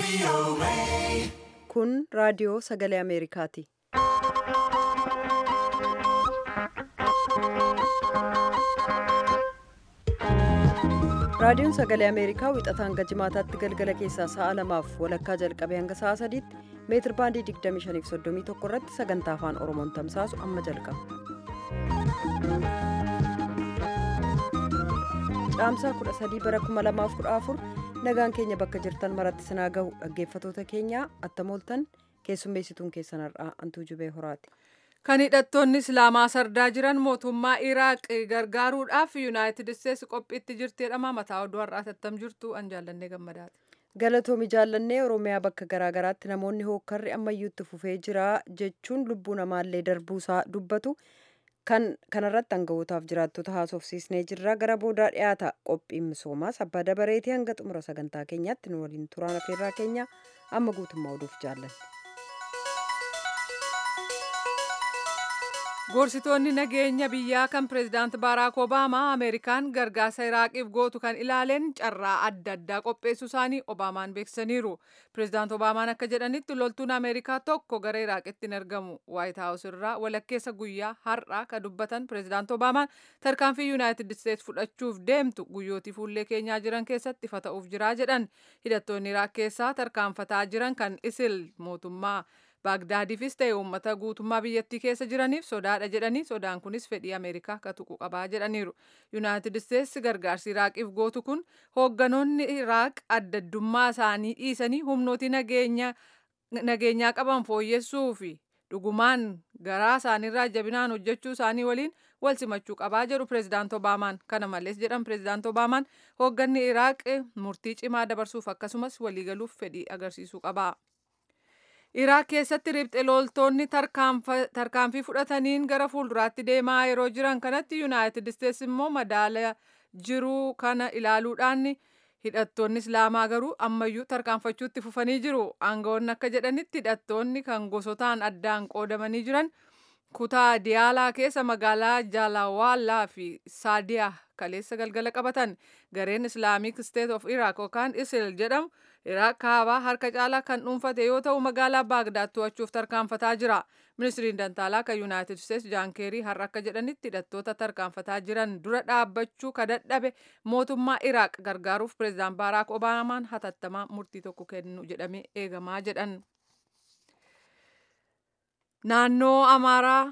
Kun raadiyoo sagalee Ameerikaati. Raadiyoon sagalee Ameerikaa wixataan hanga jimaataatti galgala keessaa sa'a lamaaf walakkaa jalqabee hanga sa'a sadiitti meetir baandii 2531 irratti sagantaa afaan Oromoon tamsaasu amma jalqaba. Caamsaa 13 bara 2014 nagaan keenya bakka jirtan maratti sinaa gahu dhaggeeffatoota keenya attamooltan keessummeessituun keessan har'aa antuu jubee horaati. Kan hidhattoonni Islaamaa sardaa jiran mootummaa Iraaq gargaaruudhaaf Yuunaayitid Isteetsi qophiitti jirti jedhama. Mataa oduu har'aa tattam jirtu an jaallannee gammadaati. Galatoomi jaallannee Oromiyaa bakka garaagaraatti namoonni hookkarri ammayyuutti fufee jira jechuun lubbuu namaallee darbuusaa dubbatu. Kan kanarratti hanga'ootaaf jiraattota haasofsiisnee jirra gara boodaa dhiyaata qophiin misoomaas abbaa dabareetii hanga xumura sagantaa keenyaatti nu waliin turaan afeerraa keenya amma guutummaa oduuf jaallanne. Gorsitoonni nageenya biyyaa kan pireezidaant Baaraak Obaamaa Ameerikaan gargaarsa Iraaqiif gootu kan ilaaleen carraa adda addaa qopheessuu isaanii Obaamaan beeksisaniiru. Pireezidaant Obaamaan akka jedhanitti loltuun Ameerikaa tokko gara Iraaqitti hin argamu. Waayit Haawus irraa walakkeessa guyyaa har'aa kan dubbatan pireezidaant Obaamaan tarkaanfii Yuunaayitid Isteets fudhachuuf deemtu guyyootii fuullee keenyaa jiran keessatti ifa ta'uuf jiraa jedhan. Hidhattoonni Iraaq keessaa tarkaanfataa jiran kan isil mootummaa baagdaadiifis ta'e uummata guutummaa biyyattii keessa jiraniif sodaadha jedhanii sodaan kunis fedhii ameerikaa akka tuqu qabaa jedhaniiru yuunaayitid isteetsi gargaarsi iraaqiif gootu kun hoogganoonni iraaq adda addummaa isaanii dhiisanii humnooti nageenyaa qaban fooyyessuu fi dhugumaan garaa isaaniirraa jabinaan hojjechuu isaanii waliin wal simachuu qabaa jedhu pireezidaant obaamaan kana malees jedhan pireezidaant obaamaan hoogganni iraaq murtii cimaa dabarsuuf akkasumas waliigaluuf fedhii agarsiisuu qaba. Iraaq keessatti riphxe loltoonni tarkaanfii fudhataniin gara fuulduraatti deemaa yeroo jiran kanatti yuunaayitid isteetsi immoo madaala jiruu kana ilaaluudhaan hidhattoonni islaamaa garuu ammayyuu tarkaanfachuutti fufanii jiru. Aangawoonni akka jedhanitti hidhattoonni kan gosotaan addaan qoodamanii jiran kutaa diyaalaa keessa magaalaa jaalawaallaa fi saadiyaa kaleessa galgala qabatan gareen islaamik state of iraq yookaan isil jedhamu iraaq kaabaa harka caalaa kan dhuunfate yoo ta'u magaalaa baagdaad to'achuuf tarkaanfataa jira ministiriin dantaalaa kan yuunaayitid isteetsi jaankeerii har'a akka jedhanitti hidhattoota tarkaanfataa jiran dura dhaabbachuu ka dadhabe mootummaa iraaq gargaaruuf pireezidaant baaraak obaamaan hatattamaa murtii tokko kennu jedhamee eegamaa jedhan. naannoo amaaraa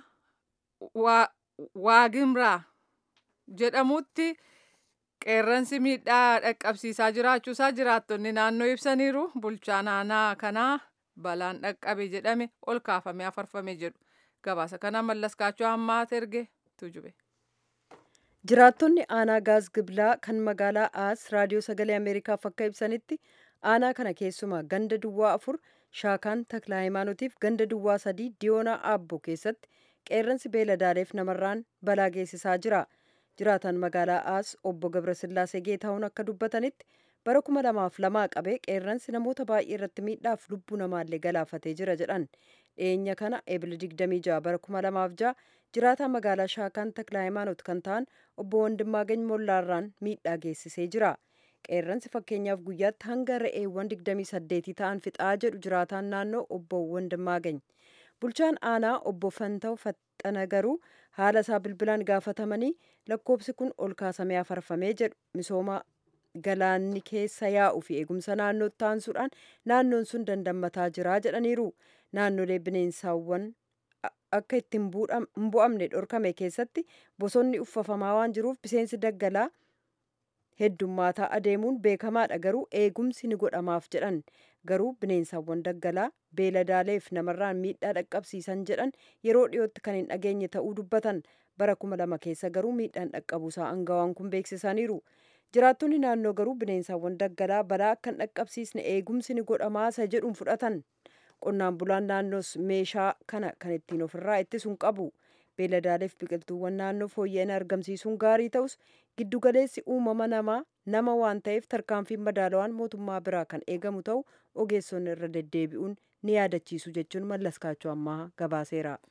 waagimraa jedhamutti qeerransi miidhaa dhaqqabsiisaa jiraachuusaa jiraattonni naannoo ibsaniiru bulchaan aanaa kanaa balaan dhaqqabe jedhame ol kaafamee afarfame jedhu gabaasa kana mallaskaachuu ammaa erge tujube. Jiraattonni aanaa gaaz giblaa kan magaalaa aas raadiyoo sagalee ameerikaaf akka ibsanitti aanaa kana keessumaa ganda duwwaa afur shaakaan takla hayimaanotiif ganda duwwaa sadii diyoonaa aabbo keessatti qeerransi beeladaaleef namarraan balaa geessisaa jira jiraatan magaalaa aas obbo gabrasillaasee geetahuun akka dubbatanitti bara kuma lamaaf lamaa qabee qeerransi namoota baay'ee irratti miidhaaf lubbuu namaallee galaafatee jira jedhan dhiyeenya kana eebila 26 bara kuma lamaaf ja'a jiraataa magaalaa shaakaan takla hayimaanot kan ta'an obbo wandimmaagany mollaarraan miidhaa geessisee jira. qeerransi fakkeenyaaf guyyaatti hanga re'eewwan 28 ta'an fixaa jedhu jiraataan naannoo obbo Wandimmaagany. Bulchaan aanaa obbo Fanta'u Faxxana garuu haala isaa bilbilaan gaafatamanii lakkoobsi kun ol kaasamee afarfamee jedhu misooma galaanni keessa yaa'u fi eegumsa naannootti taansuudhaan naannoon sun dandammataa jira jedhaniiru. Naannolee bineensaawwan akka itti hin bu'amne dhorkame keessatti bosonni uffafamaa waan jiruuf biseensi daggalaa heddummaataa adeemuun beekamaadha garuu eegumsi ni godhamaaf jedhan garuu bineensawwan daggalaa beeladaaleef namarraan miidhaa dhaqqabsiisan jedhan yeroo dhiyootti kan hin dhageenye ta'uu dubbatan bara kuma lama keessa garuu miidhaan dhaqqabuusaa angawaan kun beeksisaniiru jiraattonni naannoo garuu bineensawwan daggalaa balaa akka hin dhaqqabsiisne eegumsi ni godhamaasa jedhuun fudhatan qonnaan bulaan naannoos meeshaa kana kan ittiin ofirraa ittisuun qabu. beeladaaleef biqiltuuwwan naannoo fooyya'ina argamsiisuun gaarii ta'us giddugaleessi uumama namaa nama waan ta'eef tarkaanfiin madaalawaan mootummaa biraa kan eegamu ta'u ogeessonni irra deddeebi'uun ni yaadachiisu jechuun mallaskaachuu ammaa gabaaseera.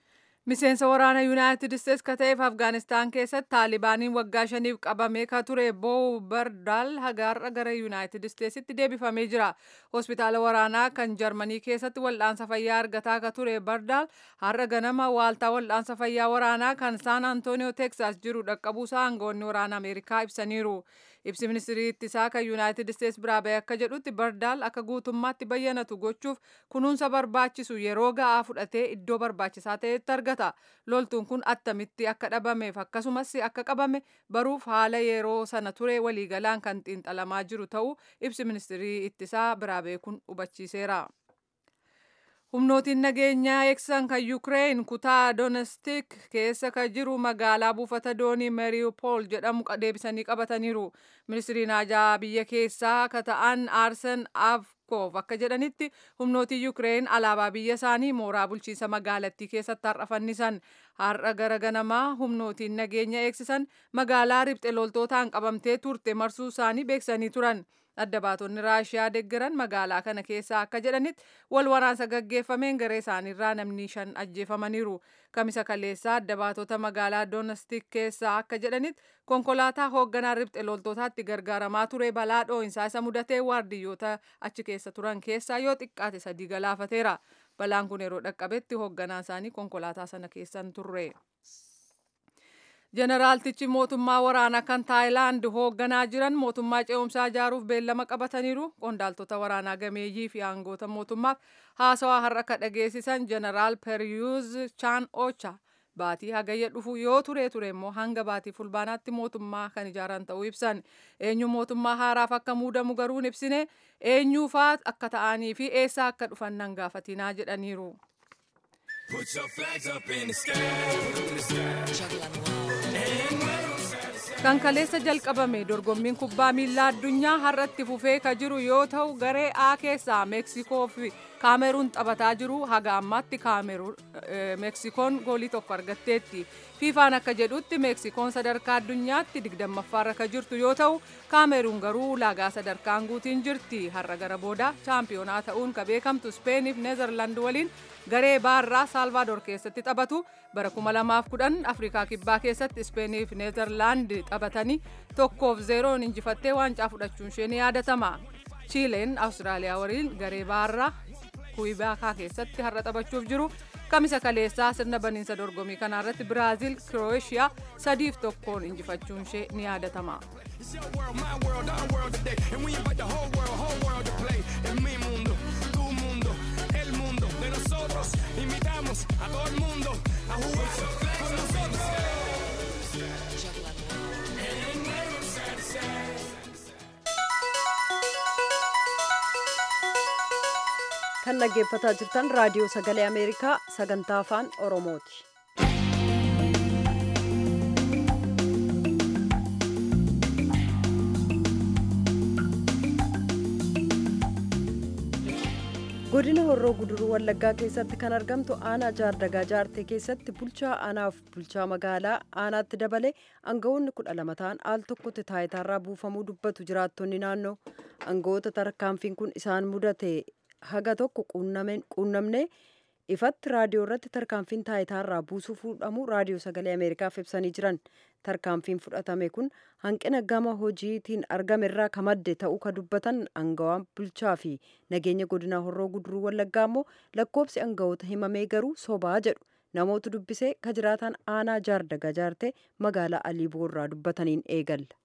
Miseensa waraana Yuunaayitid Isteets ka ta'eef Afgaanistaan keessatti Taalibaaniin waggaa shaniif qabamee ka ture Boo Bardaal hagaarra gara Yuunaayitid Isteetsitti deebifamee jira. Hospitaala waraanaa kan Jarmanii keessatti wal'aansa fayyaa argataa ka ture Bardaal har'a ganama waaltaa wal'aansa fayyaa waraanaa kan Saan Antooniyoo Teeksaas jiru dhaqqabuusaa aangoonni waraana Ameerikaa ibsaniiru. Ibsi ministirii ittisaa kan Yuunaayitid Isteets biraa ba'e akka jedhutti Bardaal akka guutummaatti bayyanatu gochuuf kunuunsa barbaachisu yeroo ga'aa fudhatee iddoo barbaachisaa ta'etti argata. Loltuun kun attamitti akka dhabameef akkasumas akka qabame baruuf haala yeroo sana ture waliigalaan kan xiinxalamaa jiru ta'uu ibsi ministirii ittisaa biraa ba'e kun hubachiiseera. Humnootiin nageenyaa eegsisan kan Yuukireen kutaa Donestik keessa kan jiru magaalaa buufata doonii Mariupol jedhamu deebisanii qabataniiru. Ministiriin haajaa biyya keessaa ka ta'an Aarsen Avkov akka jedhanitti humnootiin Yuukireen alaabaa biyya isaanii mooraa bulchiinsa magaalattii keessatti har'a fannisan. Har'a gara ganamaa humnootiin nageenya eegsisan magaalaa ribxe loltootaan qabamtee turte marsuu isaanii beeksanii turan. adda baatonni raashiyaa deeggaran magaalaa kana keessaa akka jedhanitti wal waraansa gaggeeffameen garee isaaniirraa namni shan ajjeefamaniiru kamisa kaleessaa adda baatota magaalaa doonastik keessaa akka jedhanitti konkolaataa hoogganaa ribxe loltootaatti gargaaramaa ture balaa dhoo'insaa isa mudatee waardiyyoota achi keessa turan keessaa yoo xiqqaate sadii galaafateera balaan kun yeroo dhaqqabetti hoogganaa isaanii konkolaataa sana keessan turre. Jeneraaltichi mootummaa waraanaa kan Taayilaand hoogganaa jiran mootummaa ce'umsaa ijaaruuf beellama qabataniiru. Qondaaltota waraanaa gameeyyii fi aangoota mootummaaf haasawaa har'a ka dhageessisan Jeneraal Periyuuz Chaan Ocha. Baatii hagayya dhufu yoo ture ture immoo hanga baatii fulbaanaatti mootummaa kan ijaaran ta'uu ibsan. Eenyu mootummaa haaraaf akka muudamu garuu hin ibsine eenyuufaa akka ta'anii fi eessaa akka dhufan nan gaafatinaa jedhaniiru. Put your flags up in the sky. In the sky. Kan kaleessa jalqabame dorgommiin kubbaa miilaa addunyaa har'atti fufee ka jiru yoo ta'u garee A keessaa Meeksikoo fi Kaameruun taphataa jiru haga ammaatti Meeksikoon goolii tokko argatteetti. Fiifaan akka jedhutti Meeksikoon sadarkaa addunyaatti digdammaffaarra ka jirtu yoo ta'u Kaameruun garuu ulaagaa sadarkaan guutiin jirti. Har'a gara booda chaampiyoonaa ta'uun ka beekamtu Speeniif Neezerlaand waliin garee baarraa Saalvaadoor keessatti taphatu bara 2010 Afrikaa Kibbaa keessatti Ispeeniif Neezerlaand taphatanii tokkoof zeeroon injifattee waancaa fudhachuun ishee ni yaadatama. Chiileen Awustiraaliyaa waliin garee baarraa Kuibaakaa keessatti har'a taphachuuf jiru. Kamisa kaleessaa sirna baniinsa dorgommii kanarratti Biraaziil Kirooeshiyaa sadiif tokkoon injifachuun ishee ni yaadatama. It's your world, my world, our world today. And we invite the whole world, whole world to play. Es mi mundo, tu mundo, el mundo de nosotros. Invitamos a todo el mundo a jugar con nosotros. kan dhaggeeffataa jirtan raadiyoo sagalee ameerikaa sagantaa afaan oromooti. godina horroo guduruu wallaggaa keessatti kan argamtu aanaa jaardagaa jaartee keessatti bulchaa aanaaf bulchaa magaalaa aanaatti dabale aangawoonni kudha lama ta'an al tokkotti taayitaarraa buufamuu dubbatu jiraattonni naannoo aangawoota tarkaanfiin kun isaan mudate haga tokko quunnamne ifatti raadiyoo irratti tarkaanfiin taayitaarraa buusuu fuudhamu raadiyoo sagalee ameerikaaf ibsanii jiran tarkaanfiin fudhatame kun hanqina gama hojiitiin argame irraa ka madde ta'uu ka dubbatan aangawaan bulchaa fi nageenya godina horroo guduruu wallaggaa immoo lakkoobsi aangawoota himamee garuu sobaa jedhu namoota dubbisee ka jiraatan aanaa jaardagaa jaartee magaalaa aliiboo irraa dubbataniin eegalla.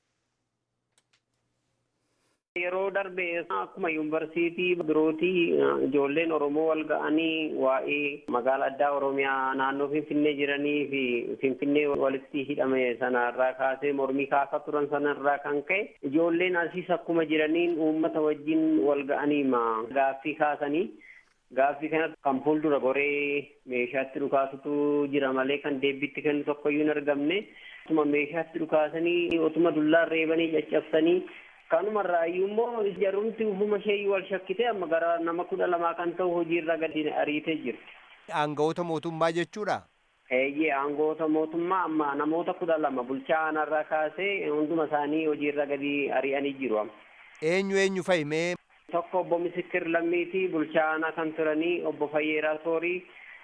Yeroo darbe akkuma yuunivarsiitii birootii ijoolleen Oromoo wal ga'anii waa'ee magaalaa addaa Oromiyaa naannoo Finfinnee jiranii fi Finfinnee walitti hidhame sanarraa kaasee mormii kaasaa turan sanarraa kan ka'e ijoolleen asiis akkuma jiraniin uummata wajjin wal ga'anii gaaffii kaasanii gaaffii kanatti kan fuuldura goree meeshaatti dhukaasutu jira malee kan deebiitti kennu tokkoyyuu hin argamne otuma meeshaatti dhukaasanii otuma dullaan reebanii caccabsanii kanumarraa iyyuu immoo jarumti ufuma ishee wal shakkite amma gara nama kudha lamaa kan ta'u hojiirra gadi ariitee jirti. Aangawoota mootummaa jechuudha. Eeyyee aangawoota mootummaa amma namoota kudha lama bulchaa aanarraa kaasee hunduma isaanii hojiirra gadi ari'anii jiru amma. Eenyu eenyu fahimee? Tokko obbo Misikir Lammiitii bulchaa aanaa kan turanii obbo Fayyeeraa Soorii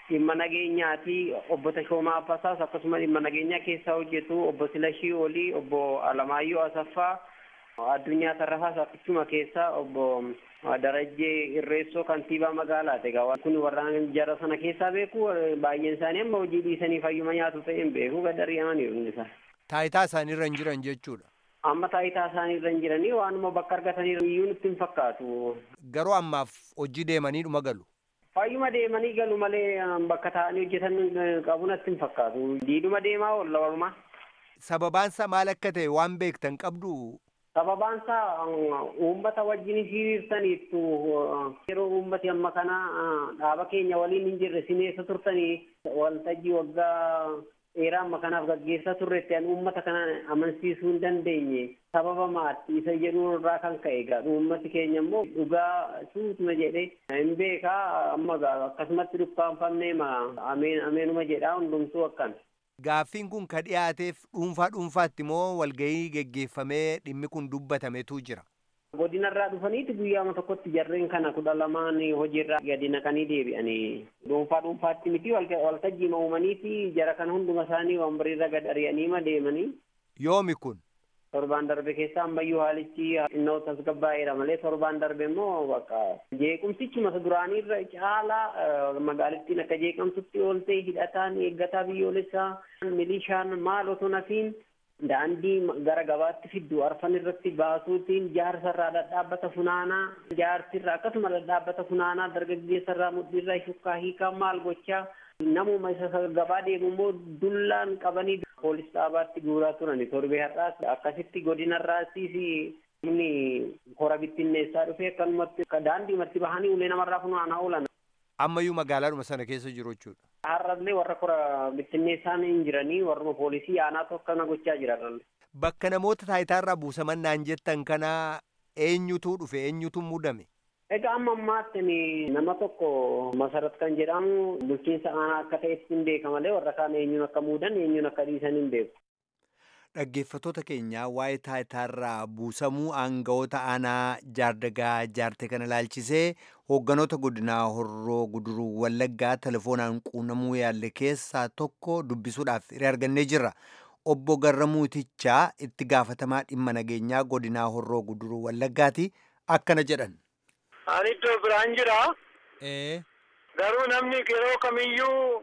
dhimma nageenyaati obbo Tashoomaa Affasaas akkasuma dhimma nageenyaa keessaa hojjetu obbo Silashii Olii obbo Alamaayyoo Asaffaa addunyaa Tarrafaas akkasuma keessaa obbo Darajjee Irreessoo kantiibaa magaalaati egaa kun warraan jara sana keessaa beeku baay'een isaanii amma hojii dhiisanii fayyuma nyaatu ta'een beeku gad ari'amaniiru inni isaa. Taayitaa isaaniirra hin jiran jechuudha. Amma taayitaa isaaniirra hin jiranii waanuma bakka argatanii iyyuu nutti hin fakkaatu. Garuu ammaaf hojii deemanii dhuma galu. Fayyuma deemanii galu malee bakka taa'anii hojjetan qabu natti hin fakkaatu. Diiduma deemaa oolla walumaa. Sababaansa maal akka ta'e waan beektan qabdu Sababaan isaa uummata wajjin hiriirsaniittu yeroo uummati amma kana dhaaba keenya waliin hin jirre sineessa turtanii waltajjii waggaa dheeraa amma kanaaf gaggeessaa turretti an uummata kana amansiisuu hin dandeenye sababa maatti isa jedhu irraa kan ka'e egaa uummati keenya immoo dhugaa suutuma jedhe hin beekaa amma akkasumatti dukkaanfamnee ma ameen ameenuma jedhaa hundumtuu akkana. Gaaffiin kun ka dhiyaateef dhuunfaa dhuunfaatti moo walgahii geggeeffamee dhimmi kun dubbatametu jira. Godinarraa dhufaniiti guyyaama tokkotti jarreen kana kudha lamaan hojiirraa gadi naqanii deebi'anii dhuunfaa dhuunfaatti miti waltajjii uumaniiti jara kan hunduma isaanii wambariirra gad ari'aniima deemanii. Yoomi kun. Torbaan darbe keessa ammayyuu haalichi innoo tasgabbaa'eera malee torbaan darbe immoo bakka jeequmsichuma duraaniirra caalaa magaalittiin akka jeeqamtutti ooltee hidhataan eeggataa biyyoolessaa milishaan maal otoo nafiin daandii gara gabaatti fiddu arfan irratti baasuutiin jaarsarraa dhadhaabbata funaanaa jaarsirraa akkasuma dhadhaabbata funaanaa dargaggeessarraa mudhiirraa shukkaa hiikaa maal gochaa namuma isa gabaa deemu immoo dullaan qabanii poolis dhaabaatti guuraa turani torbee har'aas akkasitti godinarraasiis inni hora bittinneessaa dhufee akkanumatti daandiimatti bahanii ulee namarraa funaanaa oolan. Ammayyuu magaalaadhuma sana keessa jiru jechuudha. Har'allee warra kora bittinneessaan hin jiranii warruma poolisii aanaa akkana gochaa jira har'allee. Bakka namoota taayitaarraa buusaman naan jettan kana eenyutu dhufe eenyutu mudame? Egaa amma ammaatti nama tokko masarat kan jedhamu bulchiinsa aanaa akka ta'etti hin beeka malee warra kaan eenyuun akka muudan eenyuun akka dhiisan hin beeku. Dhaggeeffattoota keenyaa waa'ee taayitaarraa buusamuu aanga'oota aanaa jaardagaa jaarte kana ilaalchisee hoogganoota godinaa horroo guduruu wallaggaa telefoonaan quunnamuu yaalle keessaa tokko dubbisuudhaaf hiree argannee jirra. Obbo Garramuutichaa itti gaafatamaa dhimma nageenyaa godinaa horroo guduruu wallaggaati akkana jedhan. Ani iddoo biraan jira. Ee. Garuu namni yeroo kamiyyuu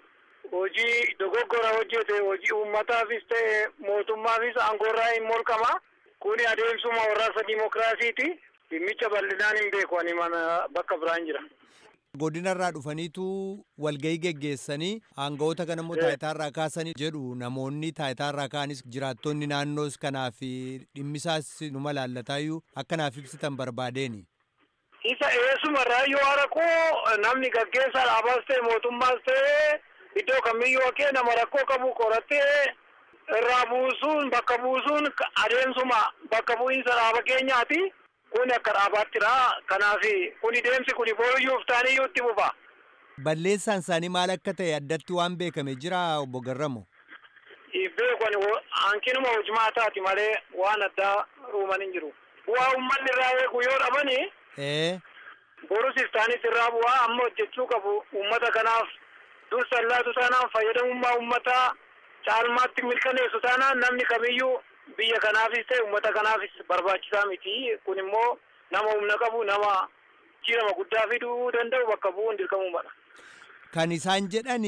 hojii dogoggora hojjete hojii uummataafis ta'e mootummaafis aangoorraa hin molqama. Kuni adeemsuma warraasa dimokiraasiiti. Dhimmicha bal'inaan hin beeku ani mana bakka biraan jira. Godinarraa dhufaniitu walgahii geggeessanii aanga'oota kana immoo taayitaarraa kaasanii jedhu namoonni taayitaarraa kaanis jiraattonni naannoos kanaaf dhimmisaas numa laallataayyuu akkanaaf ibsitan barbaadeeni. Isa eessumarraa yoo rakkoo namni gaggeessaa dhaabaas ta'e mootummaas ta'e iddoo kamiyyuu akkee nama rakkoo qabu qorattee irraa buusuun bakka buusuun adeemsuma bakka bu'iinsa dhaaba keenyaati. Kun akka dhaabattira. Kanaaf kuni deemsi kuni booyyuuf taaniyyuu itti fufa. Balleessaan isaanii maal akka ta'e addatti waan beekame jira obbo Garramo. Beekani hanqinuma hojimaataati malee waan addaa uuman hin jiru. Bu'aa uummanni irraa eegu yoo dhabani. Ee. Borus istaanis irraa bu'aa amma hojjechuu qabu uummata kanaaf dursa laatu taanaan fayyadamummaa uummataa caalmaatti mirkaneessu taanaan namni kamiyyuu biyya kanaafis ta'e uummata kanaafis barbaachisaa miti. Kun immoo nama humna qabu nama jijjiirama guddaa fiduu danda'u bakka bu'uun dirqamuu mala. Kan isaan jedhan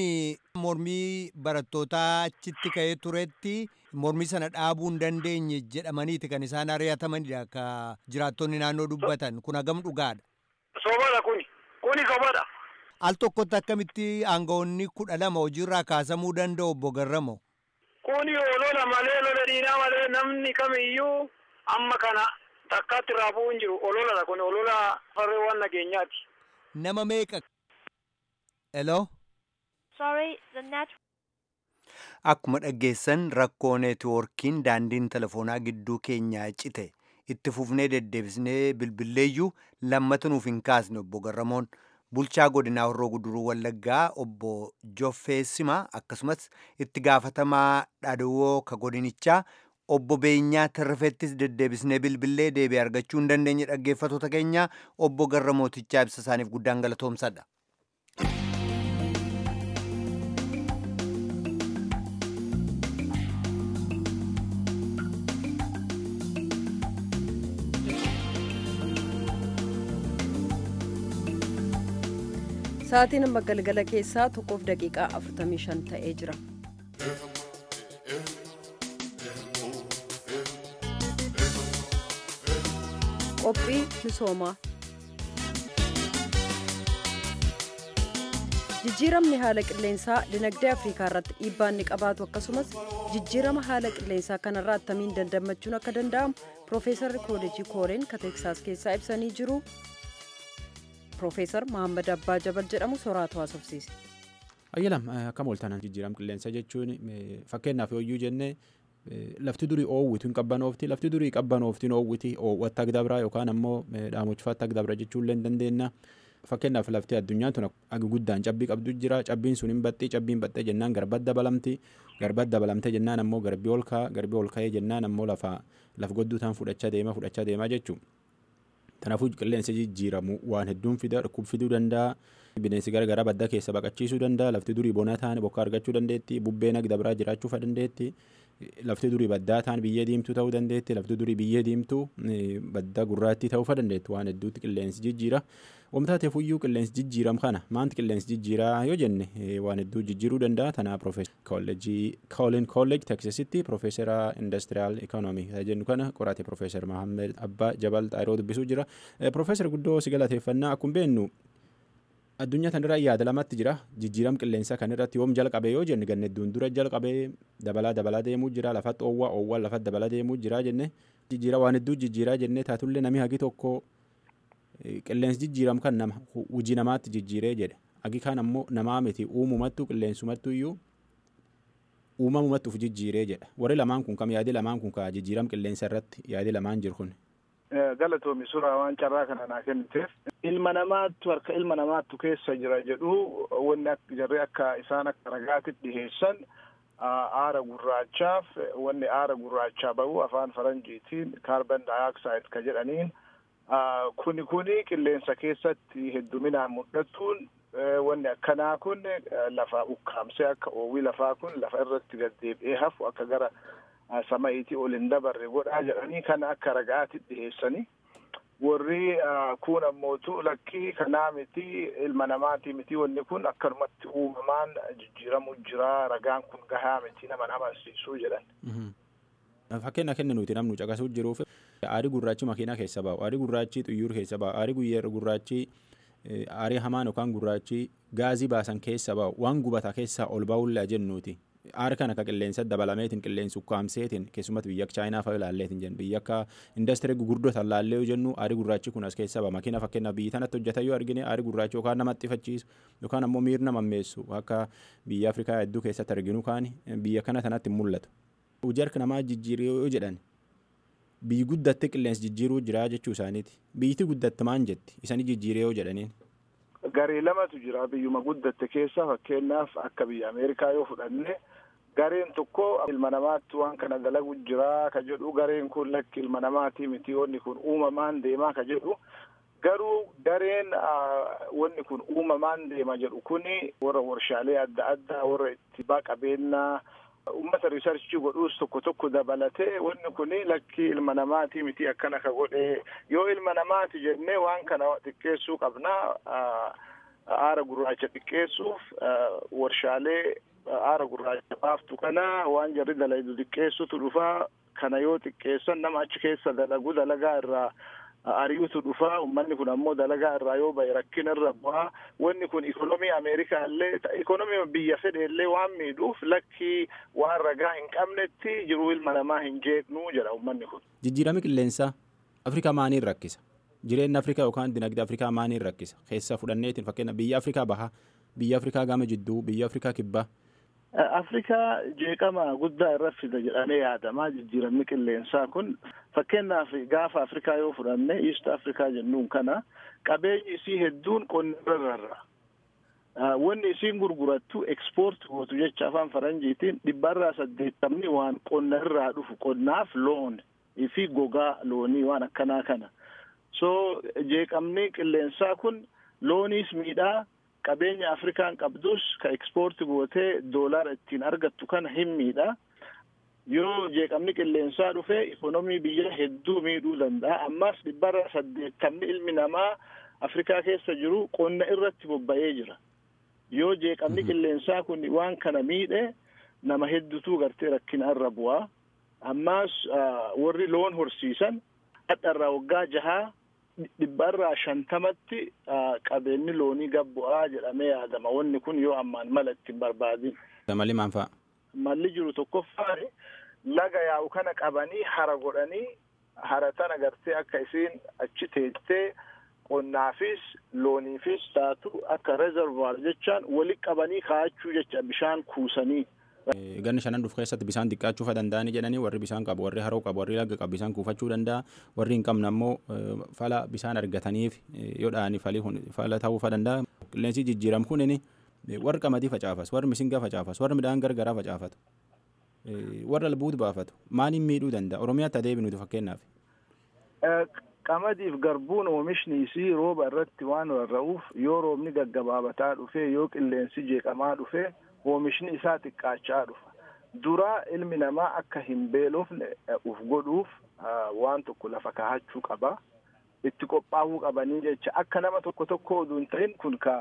mormii barattootaa achitti ka'ee turetti mormii sana dhaabuu hin dandeenye jedhamaniiti kan isaan ari'atamanidha ka jiraattonni naannoo dubbatan kun hagam dhugaadha. Sobadha kuni kuni sobadha. Al tokkotti akkamitti aangawoonni kudha lama hojiirraa kaasamuu danda'u obbo Garramo. Kuni olola malee lola diinaa malee namni kamiyyuu amma kana takkaatti irraa bu'uu hin jiru ololadha kun olola farreewwan nageenyaati. Nama meeqa? Hello? Sorry, the net. Akkuma dhaggeessan rakkoo neetwoorkiin daandiin telefoonaa gidduu keenyaa cite itti fufnee deddeebisnee bilbilleeyyuu lammata nuuf hin kaasne obbo Garramoon bulchaa godinaa horroo guduruu wallaggaa obbo Joffeessimaa akkasumas itti gaafatamaa dhadhawoo ka godinichaa obbo Beenyaa Tarrafettis deddeebisnee bilbillee deebii argachuu hin dandeenye dhaggeeffatoota keenya obbo Garramootichaa ibsa isaaniif guddaan galatoomsadha. Sa'aatiin amma galgala keessaa tokkoof daqiiqaa 45 ta'ee jira. Qophii misoomaa. Jijjiiramni haala qilleensaa dinagdee Afrikaa irratti dhiibbaa inni qabaatu akkasumas jijjiirama haala qilleensaa kanarraa attamiin dandamachuun akka danda'amu Piroofeesarri Kooleejii Kooreen ka Teeksaas keessaa ibsanii jiru. Piroofeesar Mahammad Abbaa Jabal jedhamu soraatu haasofsiise. Ayyalam akkam ooltan jijjiirama qilleensaa jechuun fakkeenyaaf yooyyuu jennee lafti durii oowwitu hin qabbanoofti lafti durii qabbanooftiin oowwiti oowwatta agdabraa yookaan ammoo dhaamochifaatti agdabra jechuullee hin dandeenya. Fakkeenyaaf lafti addunyaan tun agi guddaan cabbii qabdu jira cabbiin sun hin baxxii cabbiin baxxee jennaan garbatti dabalamti garbatti dabalamtee jennaan ammoo garbii ol ka'a garbii ol ka'ee jennaan ammoo lafa laf godduu ta'an fudhachaa deema fudhachaa deemaa jechuudha. Kanaafuu qilleensi jijjiiramu waan hedduun fida dhukkub fiduu danda'a. Bineensi garagaraa badda keessa baqachiisuu danda'a. Lafti durii bona ta'an bokka argachuu dandeetti. Bubbeen agda biraa jiraachuu fa dandeetti. Lafti durii baddaa ta'an biyyee diimtuu ta'uu dandeetti. Lafti durii biyyee diimtuu badda gurraattii ta'uu fa dandeetti. Waan hedduutti qilleensi jijjiira. Wamtaateef iyyuu qilleensi jijjiiram kana maanti qilleensi jijjiiraa yoo jenne waan hedduu jijjiiruu danda'a. Tanaa Koolleejii Koolin Koolleej Teksasitti Piroofeesara Indastiriyaal Ikoonoomii jennu kana qorate Piroofeesar Mahammed Abbaa Jabal Xaayiroo dubbisuu jira. Piroofeesar guddoo si galateeffannaa akkuma beennu addunyaa kanarra yaada lamatti jira jijjiiram qilleensaa kan irratti yoom jalqabe yoo jenne ganne hedduun dura jalqabee dabalaa dabalaa deemuu jira lafatti oowwaa oowwaa lafatti dabalaa deemuu jira jenne jijjiira waan hedduu jijjiiraa jenne taatullee namni hagi tokko qilleensi jijjiiram kan nama hojii namaatti jijjiiree jedhe hagi kaan ammoo namaa miti uumumattu qilleensumattu iyyuu uumamumatti uf jijjiiree jedha warri lamaan kun kam yaadi lamaan kun ka jijjiiram qilleensa irratti yaadi lamaan jiru kun. galatoomi suuraa waan carraa kana naa kenniteef ilma namaattu harka ilma namaattu keessa jira jedhu wanni akka jarri akka isaan akka ragaatitti dhiheessan aara gurraachaaf wanni aara gurraachaa bahu afaan faranjiitiin kaarban daayoksaaid ka jedhaniin kuni kuni qilleensa keessatti hedduminaan mul'atuun wanni akkanaa kun lafa ukkaamsee akka oowwii lafaa kun lafa irratti gaddeebi'ee hafu akka gara sama'iitii ol hin dabarre godhaa jedhanii kana akka ragaatti dhiheessanii warri kun ammootu lakkii kanaa miti ilma namaatii miti wanni kun akkanumatti uumamaan jijjiiramu jira ragaan kun gahaa miti nama amansiisuu jedhan. Fakkeenya kenna nuti namnu caqasuu jiruuf aarii gurraachi makiinaa keessa bahu aarii gurraachi xuyyuur keessa bahu aarii guyyaa gurraachi aarii hamaan yookaan gurraachi gaazii baasan keessa bahu waan gubata keessaa ol ba'ullaa jennuuti. aara kan akka qilleensa dabalameetiin qilleensi ukkaamseetiin keessumatti biyya akka chaayinaa fa'aa ilaalleetiin jennu biyya akka indastirii gurguddoo ilaallee yoo jennu aarii gurraachi kun as keessa ba'a makiina fakkeenyaaf biyyi tanatti hojjetan yoo argine aarii gurraachi yookaan nama xxifachiisu yookaan ammoo miirna mammeessu akka biyya afrikaa hedduu keessatti arginu kaan biyya kana tanatti hin mul'atu. Hojii harka namaa jijjiiruu yoo jedhan biyyi guddatte qilleensi jijjiiruu jira jechuu isaaniiti biyyiti guddatte maan jetti isanii jijjiiree yoo jedhaniin. Garee lamatu jira biyyuma guddatte keessa fakkeenyaaf akka biyya Ameerikaa yoo fudhanne gareen tokko ilma namaatti waan kana dalagu jira ka jedhu gareen kun lakki ilma namaatii miti wanni kun uumamaan deemaa ka jedhu garuu gareen wanni kun uumamaan deema jedhu kuni warra warshaalee adda addaa warra itti qabeennaa ummata riisarchii godhuus tokko tokko dabalatee wanni kuni lakki ilma namaatii miti akkana ka godhe yoo ilma namaati jennee waan kana xiqqeessuu qabna aara gurraacha xiqqeessuuf warshaalee aara gurraacha baaftu kana waan jarri dalagu xiqqeessutu dhufaa kana yoo xiqqeessan nama achi keessa dalagu dalagaa irraa ari'utu dhufaa ummanni kun ammoo dalagaa irraa yoo bahe rakkina irra bu'aa wanni kun ikonomii ameerikaa illee ikonomii biyya fedhe illee waan miidhuuf lakkii waan ragaa hin qabnetti jiruu ilma namaa hin jeeqnu jedha ummanni kun. Jijjiirama qilleensaa Afrikaa maaliin rakkisa? Jireenya Afrikaa yookaan dinagdee Afrikaa maaliin rakkisa? Keessa fudhanneetiin fakkeenya biyya Afrikaa bahaa, biyya Afrikaa gama jidduu, biyya Afrikaa kibbaa. Afrikaa jeeqama guddaa irra fida jedhamee yaadamaa jijjiiramni qilleensaa kun fakkeenyaaf gaafa Afrikaa yoo fudhanne East Afrikaa jennuun kana qabeenyi isii hedduun qonna irra wanni isiin gurgurattu ekspoort gootu jecha afaan faranjiitiin dhibbarraa saddeettamni waan qonna irraa dhufu qonnaaf loon fi gogaa loonii waan akkanaa kana so jeeqamni qilleensaa kun looniis miidhaa qabeenya afrikaan qabdus ka ekspoorti gootee doolaara ittiin argattu kana hin miidha yoo jeeqamni qilleensaa dhufe ikonomii biyya hedduu miidhuu danda'a ammas dhibbarra saddeettamni ilmi namaa Afrikaa keessa jiru qonna irratti bobba'ee jira. Yoo jeeqamni qilleensaa kun waan kana miidhe nama hedduutu gartee rakkina irra bu'aa. Ammaas warri loon horsiisan dhadharraa waggaa jahaa dhibbarraa shantamatti qabeenyi loonii gabbu'aa jedhamee yaadama. Wanni kun yoo ammaan mala ittiin barbaadin. Malli maal fa'a? Malli jiru tokkoffaan laga yaa'u kana qabanii hara godhanii hara tana gartee akka isiin achi teessee qonnaafis looniifis taatu akka rezervaar jechaan walitti qabanii kaa'achuu jecha bishaan kuusanii. Ganni shanan dhufu keessatti bishaan xiqqaachuu danda'anii jedhanii warri bishaan qabu warri haroo qabu warri laga qabu bishaan kuufachuu danda'a warri hin qabne ammoo fala bishaan argataniif yoo dha'anii fala ta'uu danda'a. Qilleensi jijjiiramu kunin warri qamadii facaafas warri misingaa facaafas warri midhaan gargaraa facaafatu warra albuutu baafatu maaliin miidhuu danda'a oromiyaatti adeebinuutu fakkeenyaaf. Qamadiif garbuun oomishni isii rooba irratti waan rarra'uuf yoo roobni gaggabaabataa dhufee yoo qilleensi jeeqamaa dhufee oomishni isaa xiqqaachaa dhufa. Dura ilmi namaa akka hin beelofne uf godhuuf waan tokko lafa kaahachuu qaba. Itti qophaa'uu qabanii jecha akka nama tokko tokko oduu hin ta'in kun ka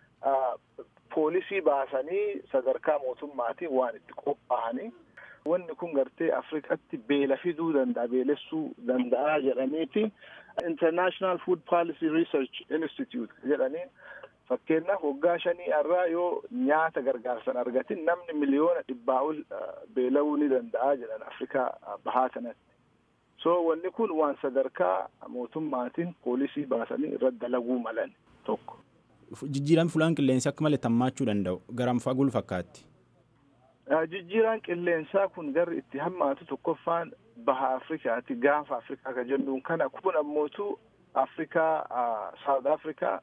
poolisii baasanii sadarkaa mootummaatiin waan itti qophaa'anii. Wanni kun gartee Afrikatti beela fiduu danda'a beelessuu danda'a jedhaniiti International Food Policy Research Institute jedhaniin fakkeenyaaf waggaa shanii irraa yoo nyaata gargaarsan argatin namni miliyoona dhibbaa ol beela'uu ni danda'a jedhan Afrikaa bahaa kanatti. So wanni kun waan sadarkaa mootummaatiin poolisii baasanii irratti dalaguu malan tokko. Jijjiiraan fulaan qilleensi akka malee tammaachuu danda'u garam fagul fakkaatti. Jijjiiraan qilleensaa kun garri itti hammaatu tokkoffaan baha Afrikaati gaafa Afrikaa ka jennuun kana kun ammootu Afrikaa South Afrikaa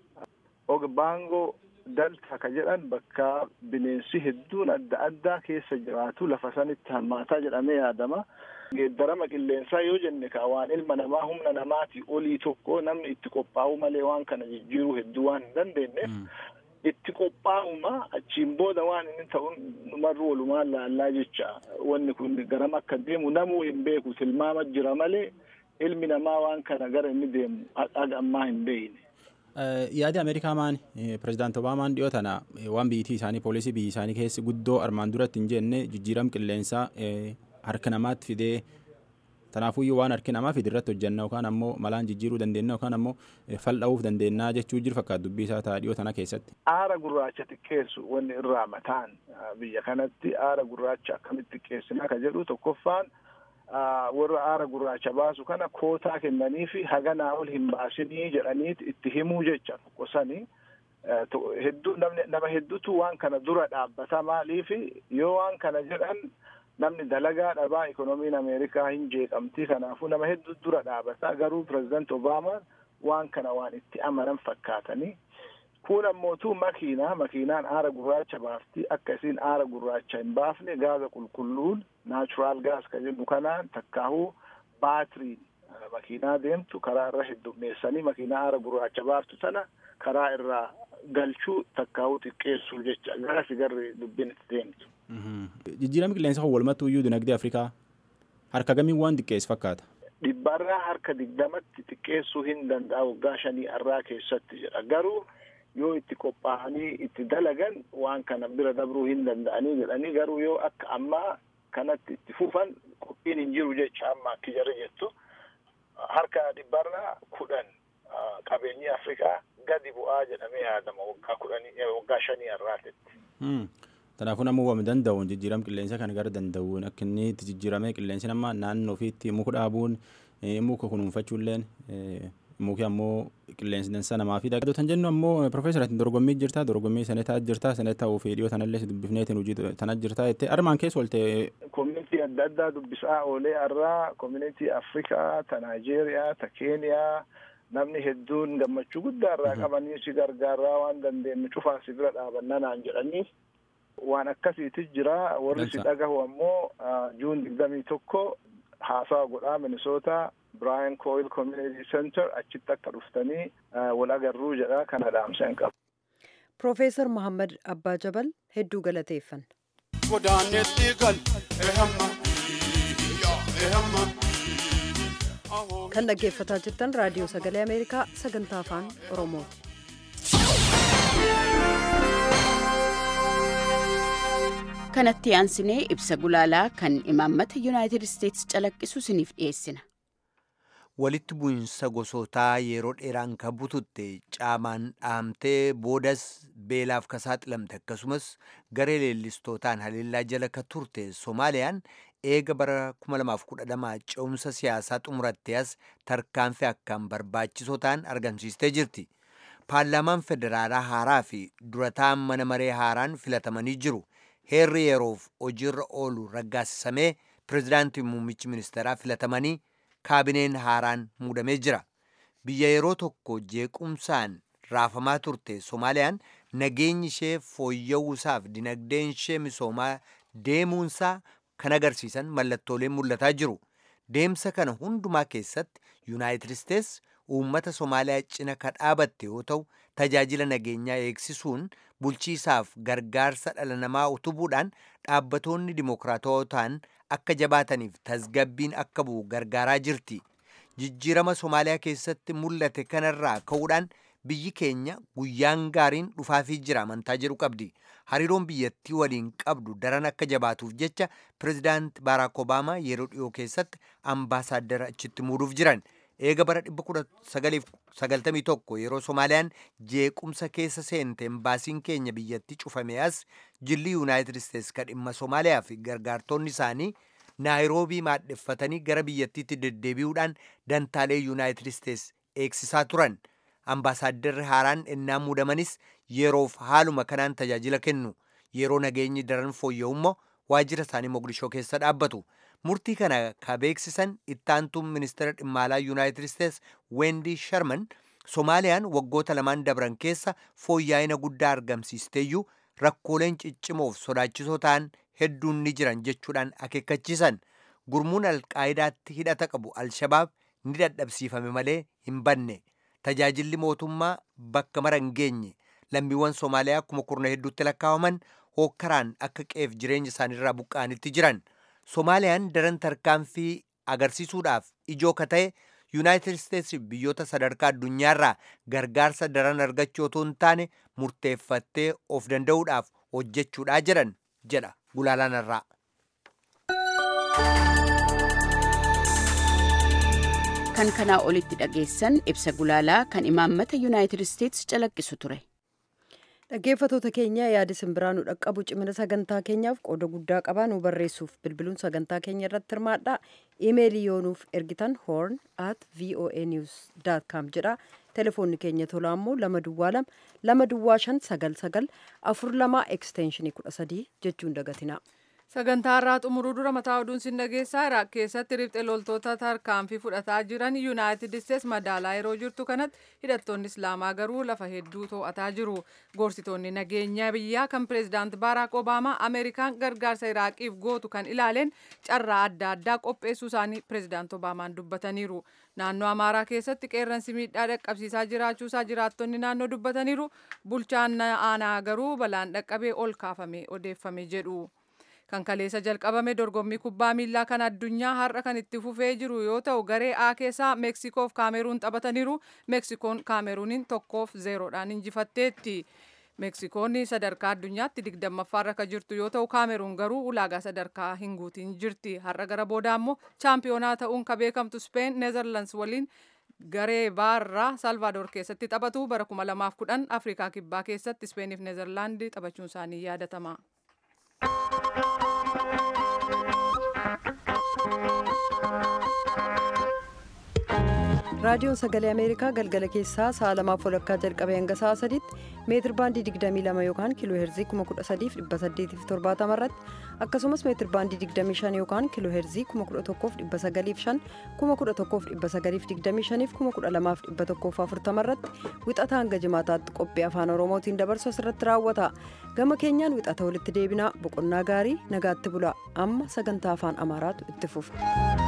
Ogbaangoo Dalta ka jedhan bakka bineensi hedduun adda addaa keessa jiraatu lafa sanitti hammaataa jedhamee yaadama. Geeddarama qilleensaa yoo jenne ka waan ilma namaa humna namaatii olii tokko namni itti qophaa'u malee waan kana jijjiiruu hedduu waan hin dandeenyeef. itti qophaa'uma achiin booda waan inni ta'u numarru walumaan laallaa jecha wanni kun garam akka deemu namuu hin beeku tilmaama jira malee ilmi namaa waan kana gara inni deemu haga ammaa hin beekne. Yaadi Ameerikaa maan pirezidaanti Obaamaan dhiyoo tana waan biyyattii isaanii poolisii biyya isaanii keessi guddoo armaan duratti hin jenne jijjiiram qilleensaa harka namaatti fidee Tanaafuyyuu waan harki namaa fide irratti hojjenna yookaan ammoo malaan jijjiiruu dandeenya yookaan ammoo fal'aa'uuf dandeenya jechuu jiru fakkaata dubbii isaa ta'a dhiyoo tana keessatti. Aara gurraacha xiqqeessu wanni irraa mataan biyya kanatti aara gurraacha akkamitti xiqqeessinaa ka jedhu tokkoffaan warra aara gurraacha baasu kana kootaa kennanii fi haganaa ol hin baasinii jedhaniit itti himuu jecha tokkosanii. Hedduu nama hedduutu waan kana dura dhaabbata maaliifi yoo waan kana jedhan namni dalagaa dhabaa ikonomiin ameerikaa hin jeeqamti kanaafuu nama hedduu dura dhaabata garuu pirezidaanti obaamaan waan kana waan itti amanan fakkaatanii kun ammootu makiinaa makiinaan aara gurraacha baafti akka isiin aara gurraacha hin baafne gaaza qulqulluun naachuraal gaas ka jennu kanaan takkaahuu baatiriin makiinaa deemtu karaa irra heddummeessanii makiinaa aara gurraacha baaftu sana karaa irraa galchuu takkaahuu xiqqeessuu jecha garasi garri dubbiin itti deemtu. Jijjiirama qilleensa kan walumattuu iyyuu dinagdee Afrikaa harka gamiin waan xiqqeessu fakkaata. Dhibbarraa harka digdamatti xiqqeessuu hin danda'a waggaa shanii arraa keessatti jedha. Garuu yoo itti qophaa'anii itti dalagan waan kana bira dabruu hin danda'anii jedhanii garuu yoo akka ammaa kanatti itti fufan qophiin hin jiru jecha amma akki jarri jettu harka dhibbarraa kudhan qabeenyi Afrikaa gadi bu'aa jedhamee yaadama waggaa kudhanii waggaa shanii arraatetti. Kanaafuu namuu waan danda'uun jijjiirama qilleensa kana gara danda'uun akka inni itti jijjiiramee qilleensi nama naannoo ofiitti muka dhaabuun muka kunuunfachuulleen muki ammoo qilleensi dansa namaa fi dhagatu tan jennu ammoo profeesar ati dorgommii jirta dorgommii sanetaa jirta sanetaa ofii dhiyoo tanallee dubbifneetiin hojii tana jirta jettee armaan keessa oolte. Koominitii adda addaa dubbisaa oolee irraa koominitii Afrikaa ta Naajeeriyaa ta Keeniyaa namni hedduun gammachuu guddaa irraa qabanii si gargaaraa waan dandeenyu cufaa si bira dhaabanna naan jedhanii waan akkasiitis jira warri si dhagahu ammoo juun digdamii tokko haasawa godhaa minisoota Brian Coyle Community Center achitti akka dhuftanii wal agarruu jedha kana dhaamseen qaba. Profeesar Muhammad Abbaa Jabal hedduu galateeffanna. Godaanetti gal ehamma ehamma kan dhaggeeffataa jirtan raadiyoo sagalee ameerikaa sagantaa afaan oromooti. kanatti aansinee ibsa gulaalaa kan imaammata yuunaayitid isteetsi calaqqisu isiniif dhiyeessina. walitti bu'insa gosootaa yeroo dheeraan kan bututte caamaan dhaamtee boodas beelaaf ka saaxilamte akkasumas garee leellistootaan haleellaa jala ka turte soomaaliyaan eega bara 2012 ce'umsa siyaasaa xumuratte as tarkaanfii akkaan barbaachisoo ta'an argamsiistee jirti. paarlaamaan federaalaa haaraa fi durataan mana maree haaraan filatamanii jiru. heerri yeroof hojiirra oolu raggaasisamee pirezidaantii muummichi ministeeraa filatamanii kaabineen haaraan muudamee jira. Biyya yeroo tokko jeequmsaan raafamaa turte Soomaaliyaan nageenyi ishee fooyya'uusaaf dinagdeen ishee misoomaa deemuunsaa kan agarsiisan mallattooleen mul'ataa jiru. Deemsa kana hundumaa keessatti Yuunaayitid Isteets uummata Soomaaliyaa cina ka dhaabatte yoo ta'u tajaajila nageenyaa eegsisuun bulchiisaaf gargaarsa dhala namaa utubuudhaan dhaabbatoonni dimokiraatawaa ta'an akka jabaataniif tasgabbiin akka bu'u gargaaraa jirti. Jijjiirama Soomaaliyaa keessatti mul'ate kanarraa ka'uudhaan biyyi keenya guyyaan gaariin dhufaafii jira amantaa jedhu qabdi. Hariiroon biyyattii waliin qabdu daran akka jabaatuuf jecha pirezidaant Baaraak Obaamaa yeroo dhiyoo keessatti ambaasaaddara achitti muuduuf jiran. eega bara 1991 yeroo Soomaaliyaan jeequmsa keessa seente embaasiin keenya biyyatti cufame as jilli Yuunaayitid Isteets ka dhimma Soomaaliyaa fi gargaartonni isaanii naayiroobii maadheffatanii gara biyyattiitti deddeebi'uudhaan dantaalee Yuunaayitid Isteets eegsisaa turan. Ambaasaaddarri haaraan ennaa muudamanis yeroof haaluma kanaan tajaajila kennu. Yeroo nageenyi daran fooyya'u immoo waajjira isaanii Mogadishoo keessa dhaabbatu. murtii kana ka beeksisan ittaantuun ministeera dhimma alaa yuunaayitid isteets weendi sharman soomaaliyaan waggoota lamaan dabran keessa fooyya'ina guddaa argamsiisteeyyuu rakkooleen ciccimoof sodaachisoo ta'an hedduun ni jiran jechuudhaan akeekkachiisan gurmuun alqaayidaatti hidhata qabu alshabaab ni dadhabsiifame malee hin banne tajaajilli mootummaa bakka mara hin geenye lammiiwwan soomaaliyaa kuma kurna hedduutti lakkaa'aman hookkaraan akka qeef jireenya isaaniirraa buqqa'anitti jiran. Soomaaliyaan daran tarkaanfii agarsiisuudhaaf ijoo ka ta'e Yuunaayitid Isteets biyyoota sadarkaa addunyaarraa gargaarsa daran argachuu otoo hin taane murteeffattee of danda'uudhaaf hojjechuudhaa jedhan jedha gulaalaan irraa. Kan kanaa olitti dhageessan ibsa gulaalaa kan imaammata Yuunaayitid Isteets calaqqisu ture. dhaggeeffatoota keenya yaada simbiraa nu dhaqqabu cimina sagantaa keenyaaf qooda guddaa qabaa nu barreessuuf bilbiluun sagantaa keenya irratti hirmaadha imeelii yoo nuuf ergitan horn at voa news com jedha telefoonni keenya tolaa immoo lama duwwaa lama lama duwwaa shan sagal sagal afur lama ekstenshinii kudha sadii jechuun dagatina. sagantaa irraa xumuruu dura mataa oduun sin dhageessaa iraaq keessatti riphxe loltoota tarkaanfii fudhataa jiran yuunaayitid isteets madaalaa yeroo jirtu kanatti hidhattoonni islaamaa garuu lafa hedduu to'ataa jiru gorsitoonni nageenya biyyaa kan pireezidaant baaraak obaamaa ameerikaan gargaarsa iraaqiif gootu kan ilaaleen carraa adda addaa qopheessuu isaanii pireezidaant obaamaan dubbataniiru naannoo amaaraa keessatti qeerransi miidhaa dhaqqabsiisaa jiraachuusaa jiraattonni naannoo dubbataniiru bulchaan aanaa garuu balaan dhaqqabee ol kaafame odeeffame jedhu. kan kaleessa jalqabame dorgommii kubbaa miilaa kan addunyaa har'a kan itti fufee jiru yoo ta'u garee A keessaa meeksikoof kaameruun taphataniiru meeksikoon kaameruuniin tokkoof zeeroodhaan injifatteetti. meeksikoonni sadarkaa addunyaatti digdammaffaarra kan jirtu yoo ta'u kaameruun garuu ulaagaa sadarkaa hin guutiin jirti har'a gara booda ammoo chaampiyoonaa ta'uun ka beekamtu speen neezerlands waliin garee baarraa salvaadoor keessatti taphatu bara 2010 afrikaa kibbaa keessatti ispeeniif neezerlaandii taphachuun isaanii yaadatama. raadiyoon sagalee ameerikaa galgala keessaa sa'a lamaaf walakkaa jalqabee hanga sa'a sadiitti meetir baandii 22 yookaan kiiloo heerzii 13870 irratti akkasumas meetir baandii 25 yookaan kiiloo heerzii 11905 11925 12140 irratti wixata hanga jimaataatti qophii afaan oromootiin dabarsu asirratti raawwata gama keenyaan wixata walitti deebinaa boqonnaa gaarii nagaatti bula amma sagantaa afaan amaaraatu itti fufa.